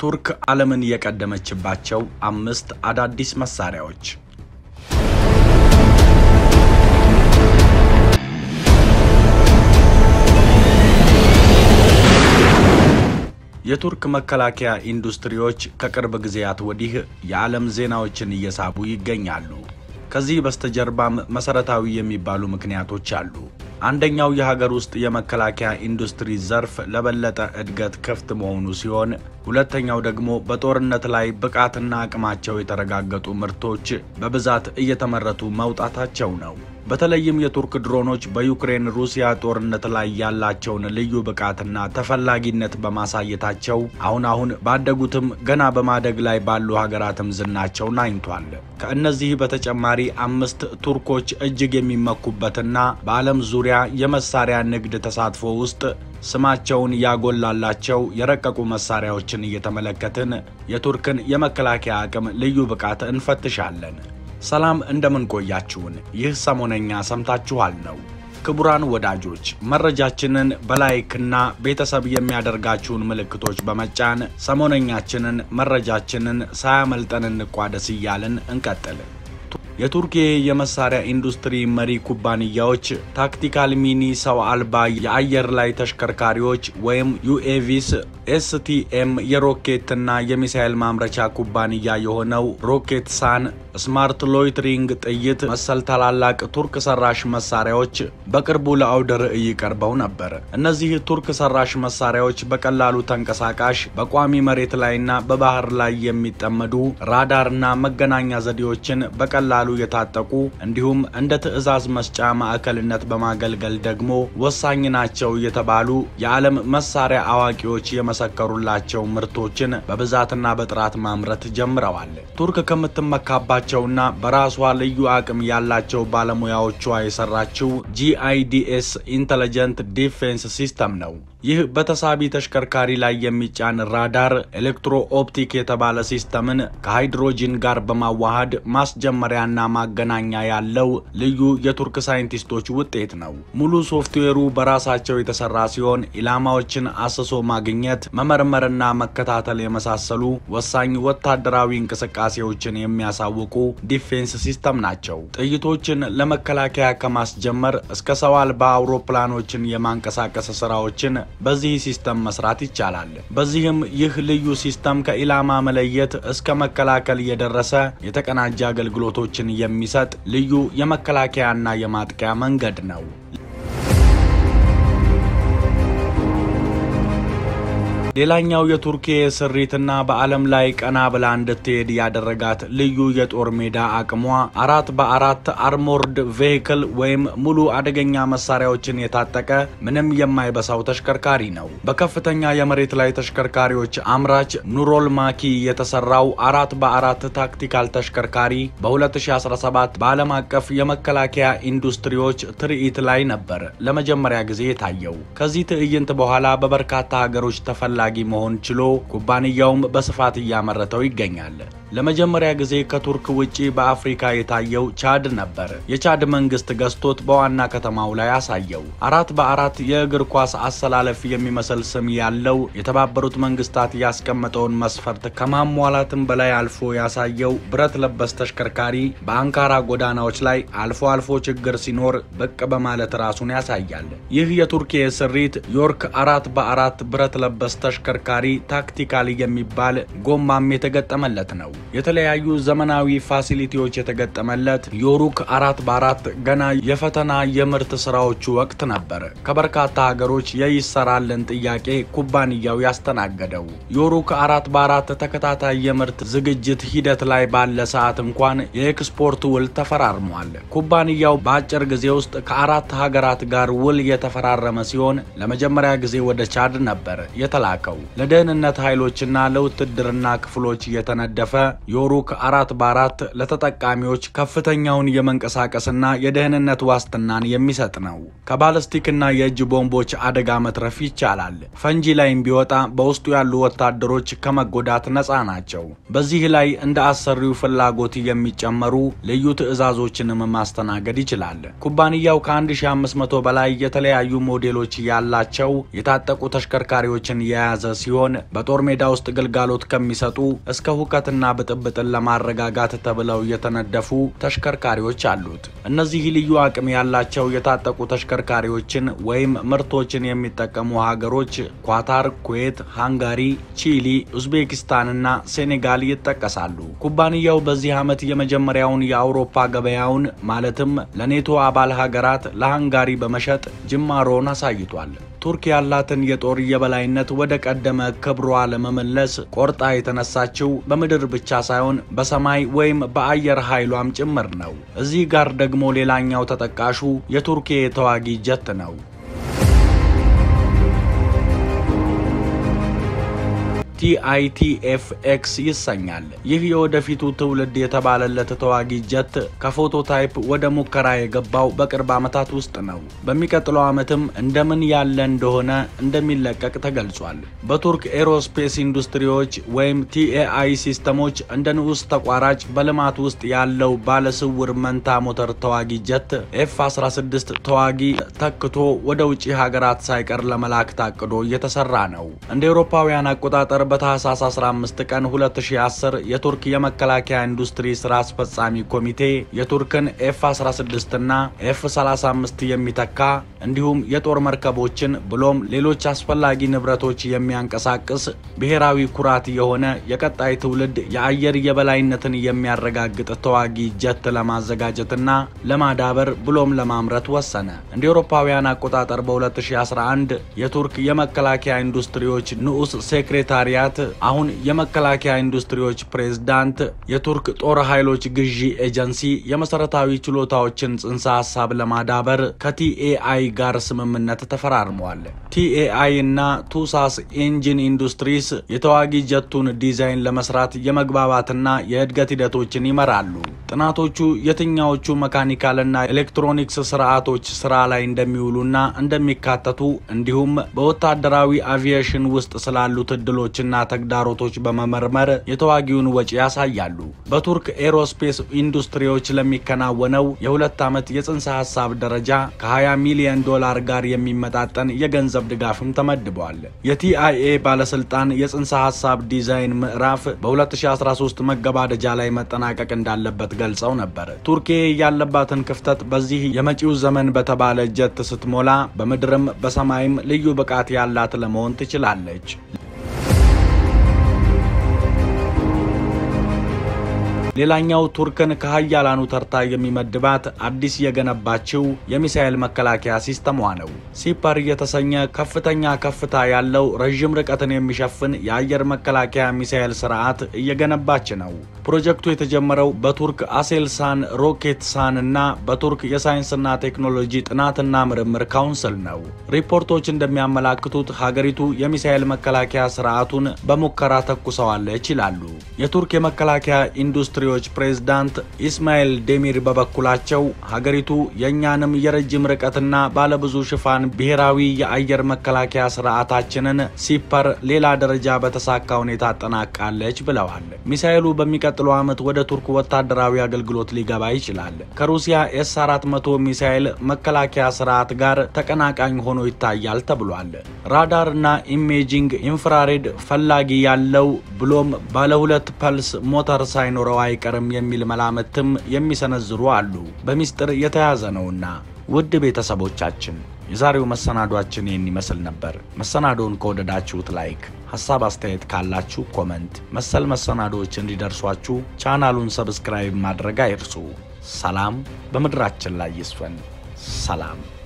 ቱርክ ዓለምን የቀደመችባቸው አምስት አዳዲስ መሳሪያዎች። የቱርክ መከላከያ ኢንዱስትሪዎች ከቅርብ ጊዜያት ወዲህ የዓለም ዜናዎችን እየሳቡ ይገኛሉ። ከዚህ በስተጀርባም መሰረታዊ የሚባሉ ምክንያቶች አሉ። አንደኛው የሀገር ውስጥ የመከላከያ ኢንዱስትሪ ዘርፍ ለበለጠ እድገት ክፍት መሆኑ ሲሆን ሁለተኛው ደግሞ በጦርነት ላይ ብቃትና አቅማቸው የተረጋገጡ ምርቶች በብዛት እየተመረቱ መውጣታቸው ነው። በተለይም የቱርክ ድሮኖች በዩክሬን ሩሲያ ጦርነት ላይ ያላቸውን ልዩ ብቃትና ተፈላጊነት በማሳየታቸው አሁን አሁን ባደጉትም ገና በማደግ ላይ ባሉ ሀገራትም ዝናቸው ናኝቷል። ከእነዚህ በተጨማሪ አምስት ቱርኮች እጅግ የሚመኩበትና በዓለም ዙሪያ የመሳሪያ ንግድ ተሳትፎ ውስጥ ስማቸውን ያጎላላቸው የረቀቁ መሳሪያዎችን እየተመለከትን የቱርክን የመከላከያ አቅም ልዩ ብቃት እንፈትሻለን። ሰላም እንደምን ቆያችሁን? ይህ ሰሞነኛ ሰምታችኋል ነው። ክቡራን ወዳጆች መረጃችንን በላይክና ቤተሰብ የሚያደርጋችሁን ምልክቶች በመጫን ሰሞነኛችንን መረጃችንን ሳያመልጠን እንቋደስ እያልን እንቀጥል። የቱርክ የመሳሪያ ኢንዱስትሪ መሪ ኩባንያዎች ታክቲካል ሚኒ ሰው አልባ የአየር ላይ ተሽከርካሪዎች ወይም ዩኤቪስ፣ ኤስቲኤም የሮኬትና የሚሳኤል ማምረቻ ኩባንያ የሆነው ሮኬት ሳን፣ ስማርት ሎይትሪንግ ጥይት መሰል ታላላቅ ቱርክ ሰራሽ መሳሪያዎች በቅርቡ ለአውደ ርዕይ ቀርበው ነበር። እነዚህ ቱርክ ሰራሽ መሳሪያዎች በቀላሉ ተንቀሳቃሽ፣ በቋሚ መሬት ላይና በባህር ላይ የሚጠመዱ ራዳርና መገናኛ ዘዴዎችን በቀላሉ የታጠቁ እንዲሁም እንደ ትዕዛዝ መስጫ ማዕከልነት በማገልገል ደግሞ ወሳኝ ናቸው የተባሉ የዓለም መሳሪያ አዋቂዎች የመሰከሩላቸው ምርቶችን በብዛትና በጥራት ማምረት ጀምረዋል። ቱርክ ከምትመካባቸውና በራሷ ልዩ አቅም ያላቸው ባለሙያዎቿ የሰራችው ጂአይዲኤስ ኢንተለጀንት ዲፌንስ ሲስተም ነው። ይህ በተሳቢ ተሽከርካሪ ላይ የሚጫን ራዳር ኤሌክትሮ ኦፕቲክ የተባለ ሲስተምን ከሃይድሮጂን ጋር በማዋሃድ ማስጀመሪያና ማገናኛ ያለው ልዩ የቱርክ ሳይንቲስቶች ውጤት ነው። ሙሉ ሶፍትዌሩ በራሳቸው የተሰራ ሲሆን ኢላማዎችን አስሶ ማግኘት፣ መመርመርና መከታተል የመሳሰሉ ወሳኝ ወታደራዊ እንቅስቃሴዎችን የሚያሳውቁ ዲፌንስ ሲስተም ናቸው። ጥይቶችን ለመከላከያ ከማስጀመር እስከ ሰው አልባ አውሮፕላኖችን የማንቀሳቀስ ስራዎችን በዚህ ሲስተም መስራት ይቻላል። በዚህም ይህ ልዩ ሲስተም ከኢላማ መለየት እስከ መከላከል የደረሰ የተቀናጀ አገልግሎቶችን የሚሰጥ ልዩ የመከላከያና የማጥቂያ መንገድ ነው። ሌላኛው የቱርክ ስሪትና በዓለም ላይ ቀና ብላ እንድትሄድ ያደረጋት ልዩ የጦር ሜዳ አቅሟ አራት በአራት አርሞርድ ቬሂክል ወይም ሙሉ አደገኛ መሳሪያዎችን የታጠቀ ምንም የማይበሳው ተሽከርካሪ ነው። በከፍተኛ የመሬት ላይ ተሽከርካሪዎች አምራች ኑሮል ማኪ የተሰራው አራት በአራት ታክቲካል ተሽከርካሪ በ2017 በዓለም አቀፍ የመከላከያ ኢንዱስትሪዎች ትርኢት ላይ ነበር ለመጀመሪያ ጊዜ የታየው። ከዚህ ትዕይንት በኋላ በበርካታ ሀገሮች ተፈላ ጊ መሆን ችሎ ኩባንያውም በስፋት እያመረተው ይገኛል። ለመጀመሪያ ጊዜ ከቱርክ ውጪ በአፍሪካ የታየው ቻድ ነበር። የቻድ መንግስት ገዝቶት በዋና ከተማው ላይ አሳየው። አራት በአራት የእግር ኳስ አሰላለፍ የሚመስል ስም ያለው የተባበሩት መንግስታት ያስቀመጠውን መስፈርት ከማሟላትም በላይ አልፎ ያሳየው ብረት ለበስ ተሽከርካሪ በአንካራ ጎዳናዎች ላይ አልፎ አልፎ ችግር ሲኖር ብቅ በማለት ራሱን ያሳያል። ይህ የቱርክ ስሪት ዮርክ አራት በአራት ብረት ለበስ ተሽከርካሪ ታክቲካል የሚባል ጎማም የተገጠመለት ነው። የተለያዩ ዘመናዊ ፋሲሊቲዎች የተገጠመለት ዮሩክ አራት በአራት ገና የፈተና የምርት ስራዎቹ ወቅት ነበር ከበርካታ ሀገሮች የይሰራልን ጥያቄ ኩባንያው ያስተናገደው። ዮሩክ አራት በአራት ተከታታይ የምርት ዝግጅት ሂደት ላይ ባለ ሰዓት እንኳን የኤክስፖርት ውል ተፈራርሟል። ኩባንያው በአጭር ጊዜ ውስጥ ከአራት ሀገራት ጋር ውል የተፈራረመ ሲሆን ለመጀመሪያ ጊዜ ወደ ቻድ ነበር የተላከው። ለደህንነት ኃይሎችና ለውትድርና ክፍሎች የተነደፈ ዮሩክ አራት በአራት ለተጠቃሚዎች ከፍተኛውን የመንቀሳቀስና የደህንነት ዋስትናን የሚሰጥ ነው። ከባለስቲክና የእጅ ቦምቦች አደጋ መትረፍ ይቻላል። ፈንጂ ላይም ቢወጣ በውስጡ ያሉ ወታደሮች ከመጎዳት ነፃ ናቸው። በዚህ ላይ እንደ አሰሪው ፍላጎት የሚጨመሩ ልዩ ትዕዛዞችንም ማስተናገድ ይችላል። ኩባንያው ከ1500 በላይ የተለያዩ ሞዴሎች ያላቸው የታጠቁ ተሽከርካሪዎችን የያዘ ሲሆን በጦር ሜዳ ውስጥ ግልጋሎት ከሚሰጡ እስከ ሁከትና ብጥብጥን ለማረጋጋት ተብለው የተነደፉ ተሽከርካሪዎች አሉት። እነዚህ ልዩ አቅም ያላቸው የታጠቁ ተሽከርካሪዎችን ወይም ምርቶችን የሚጠቀሙ ሀገሮች ኳታር፣ ኩዌት፣ ሃንጋሪ፣ ቺሊ፣ ኡዝቤኪስታንና ሴኔጋል ይጠቀሳሉ። ኩባንያው በዚህ ዓመት የመጀመሪያውን የአውሮፓ ገበያውን ማለትም ለኔቶ አባል ሀገራት ለሃንጋሪ በመሸጥ ጅማሮን አሳይቷል። ቱርክ ያላትን የጦር የበላይነት ወደ ቀደመ ክብሯ ለመመለስ ቆርጣ የተነሳችው በምድር ብቻ ሳይሆን በሰማይ ወይም በአየር ኃይሏም ጭምር ነው። እዚህ ጋር ደግሞ ሌላኛው ተጠቃሹ የቱርክ ተዋጊ ጀት ነው። ቲአይቲኤፍ-ኤክስ ይሰኛል። ይህ የወደፊቱ ትውልድ የተባለለት ተዋጊ ጀት ከፎቶታይፕ ወደ ሙከራ የገባው በቅርብ ዓመታት ውስጥ ነው። በሚቀጥለው ዓመትም እንደምን ያለ እንደሆነ እንደሚለቀቅ ተገልጿል። በቱርክ ኤሮስፔስ ኢንዱስትሪዎች ወይም ቲኤአይ ሲስተሞች እንደ ንዑስ ተቋራጭ በልማት ውስጥ ያለው ባለስውር መንታ ሞተር ተዋጊ ጀት ኤፍ 16 ተዋጊ ተክቶ ወደ ውጭ ሀገራት ሳይቀር ለመላክ ታቅዶ እየተሰራ ነው። እንደ አውሮፓውያን አቆጣጠር በታህሳስ 15 ቀን 2010 የቱርክ የመከላከያ ኢንዱስትሪ ስራ አስፈጻሚ ኮሚቴ የቱርክን ኤፍ 16 እና ኤፍ 35 የሚተካ እንዲሁም የጦር መርከቦችን ብሎም ሌሎች አስፈላጊ ንብረቶች የሚያንቀሳቅስ ብሔራዊ ኩራት የሆነ የቀጣይ ትውልድ የአየር የበላይነትን የሚያረጋግጥ ተዋጊ ጀት ለማዘጋጀትና ለማዳበር ብሎም ለማምረት ወሰነ። እንደ አውሮፓውያን አቆጣጠር በ2011 የቱርክ የመከላከያ ኢንዱስትሪዎች ንዑስ ሴክሬታሪያት አሁን የመከላከያ ኢንዱስትሪዎች ፕሬዝዳንት የቱርክ ጦር ኃይሎች ግዢ ኤጀንሲ የመሰረታዊ ችሎታዎችን ጽንሰ ሀሳብ ለማዳበር ከቲኤአይ ጋር ስምምነት ተፈራርመዋል። ቲኤአይ እና ቱሳስ ኢንጂን ኢንዱስትሪስ የተዋጊ ጀቱን ዲዛይን ለመስራት የመግባባትና የእድገት ሂደቶችን ይመራሉ። ጥናቶቹ የትኛዎቹ መካኒካልና ኤሌክትሮኒክስ ስርዓቶች ስራ ላይ እንደሚውሉና እንደሚካተቱ እንዲሁም በወታደራዊ አቪዬሽን ውስጥ ስላሉት እድሎችና ተግዳሮቶች በመመርመር የተዋጊውን ወጪ ያሳያሉ። በቱርክ ኤሮስፔስ ኢንዱስትሪዎች ለሚከናወነው የሁለት ዓመት የጽንሰ ሀሳብ ደረጃ ከ20 ሚሊዮን ዶላር ጋር የሚመጣጠን የገንዘብ ድጋፍም ተመድቧል። የቲአይኤ ባለስልጣን የጽንሰ ሀሳብ ዲዛይን ምዕራፍ በ2013 መገባደጃ ላይ መጠናቀቅ እንዳለበት ገልጸው ነበር። ቱርኬ ያለባትን ክፍተት በዚህ የመጪው ዘመን በተባለ ጀት ስትሞላ በምድርም በሰማይም ልዩ ብቃት ያላት ለመሆን ትችላለች። ሌላኛው ቱርክን ከሀያላኑ ተርታ የሚመድባት አዲስ የገነባችው የሚሳኤል መከላከያ ሲስተሟ ነው። ሲፐር የተሰኘ ከፍተኛ ከፍታ ያለው ረዥም ርቀትን የሚሸፍን የአየር መከላከያ ሚሳኤል ስርዓት እየገነባች ነው። ፕሮጀክቱ የተጀመረው በቱርክ አሴልሳን ሮኬትሳን እና በቱርክ የሳይንስና ቴክኖሎጂ ጥናትና ምርምር ካውንስል ነው። ሪፖርቶች እንደሚያመላክቱት ሀገሪቱ የሚሳኤል መከላከያ ስርዓቱን በሙከራ ተኩሰዋለች ይላሉ። የቱርክ የመከላከያ ኢንዱስትሪዎች ፕሬዝዳንት ኢስማኤል ዴሚር በበኩላቸው ሀገሪቱ የእኛንም የረጅም ርቀትና ባለብዙ ሽፋን ብሔራዊ የአየር መከላከያ ስርዓታችንን ሲፐር ሌላ ደረጃ በተሳካ ሁኔታ አጠናቃለች ብለዋል። ሚሳኤሉ በሚቀጥለው ዓመት ወደ ቱርክ ወታደራዊ አገልግሎት ሊገባ ይችላል። ከሩሲያ ኤስ 400 ሚሳኤል መከላከያ ስርዓት ጋር ተቀናቃኝ ሆኖ ይታያል ተብሏል። ራዳር እና ኢሜጂንግ ኢንፍራሬድ ፈላጊ ያለው ብሎም ባለ ሁለት ፐልስ ሞተር ሳይኖረው አይቀርም የሚል መላምትም የሚሰነዝሩ አሉ። በሚስጥር የተያዘ ነውና። ውድ ቤተሰቦቻችን የዛሬው መሰናዷችን ይህን ይመስል ነበር። መሰናዶውን ከወደዳችሁት ላይክ፣ ሀሳብ አስተያየት ካላችሁ ኮመንት፣ መሰል መሰናዶዎች እንዲደርሷችሁ ቻናሉን ሰብስክራይብ ማድረግ አይርሱ። ሰላም በምድራችን ላይ ይስፈን። ሰላም